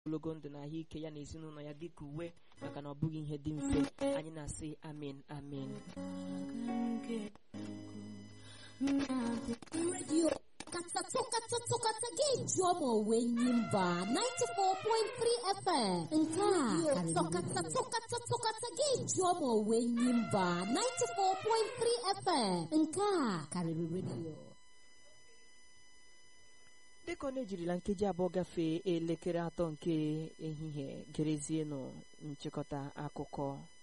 ogologo ndụ na ahụike ya na ezinụlọ ya dịka uwe maka na ọ bụghị ihe dị mfe anyị na-asị amen amen redio katatụkatụkata ga-eji ọma onwe nyimba 94.3 FM nke a tọkatatụkatụkata ga-eji ọma onwe nyimba 94.3 FM nke a karịrị redio dịka ọ na-ejirila nkeji abụọ gafee elekere atọ nke ehihie gerezienụ nchịkọta akụkọ